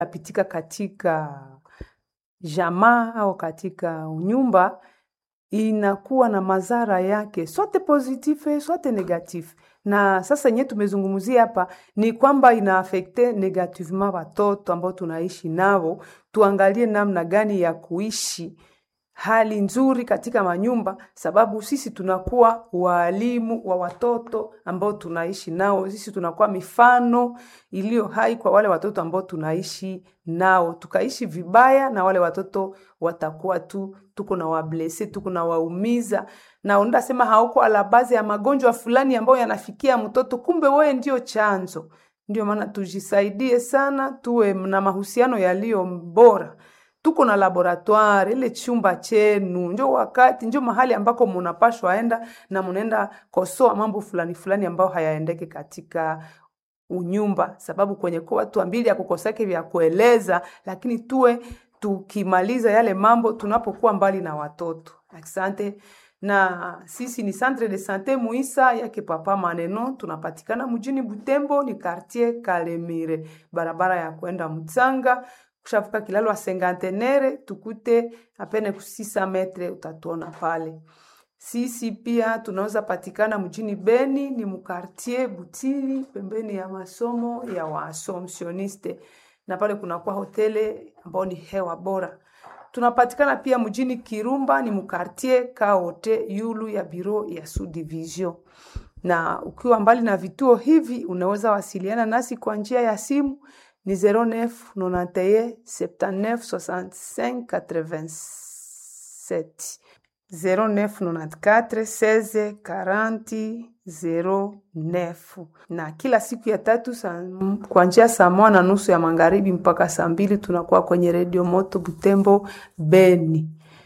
yapitika katika jamaa au katika nyumba inakuwa na madhara yake sote positif sote negatif na sasa yenyewe tumezungumzia hapa ni kwamba inaafekte negativement watoto ambao tunaishi nao tuangalie namna gani ya kuishi hali nzuri katika manyumba sababu sisi tunakuwa waalimu wa watoto ambao tunaishi nao sisi tunakuwa mifano iliyo hai kwa wale watoto ambao tunaishi nao tukaishi vibaya na wale watoto watakuwa tu tuko na wablese tuko na waumiza na unaenda sema hauko ala bazi ya magonjwa fulani ambayo yanafikia mtoto kumbe wewe ndio chanzo ndio maana tujisaidie sana tuwe na mahusiano yaliyo bora tuko na laboratoire ile chumba chenu njo wakati njo mahali ambako munapashwa enda na munaenda kosoa mambo fulani fulani ambayo hayaendeke katika unyumba sababu kwenye kwa watu ambili ya kukosake vya kueleza lakini tuwe tukimaliza yale mambo tunapokuwa mbali na watoto asante na sisi ni centre de sante muisa yake papa maneno tunapatikana mjini butembo ni quartier kalemire barabara ya kwenda mtsanga kushavuka kilalo wa sengantenere tukute apene kusisa metre utatuona pale sisi pia tunaweza patikana mjini beni ni mkartier butili pembeni ya masomo ya waasomsioniste na pale kunakuwa hotele ambao ni hewa bora tunapatikana pia mjini kirumba ni mkartier kaote yulu ya biro ya subdivision na ukiwa mbali na vituo hivi unaweza wasiliana nasi kwa njia ya simu ni 09 91 79 65 87 09 94 16 40 09 na kila siku ya tatu kuanzia saa moja na nusu ya magharibi mpaka saa mbili tunakuwa kwenye redio moto Butembo Beni.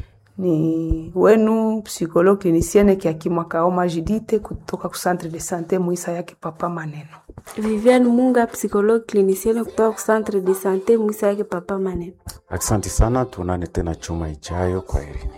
Ni wenu psikolo klinisiene Kiakimwa Kaoma Jidite kutoka ku centre de sante Muisa yake papa maneno. Viviane Munga, psychologue clinicienne kutoka ku centre de sante Muisa yake papa maneno. Asante sana, tuonane tena chuma ijayo. Kwa heri.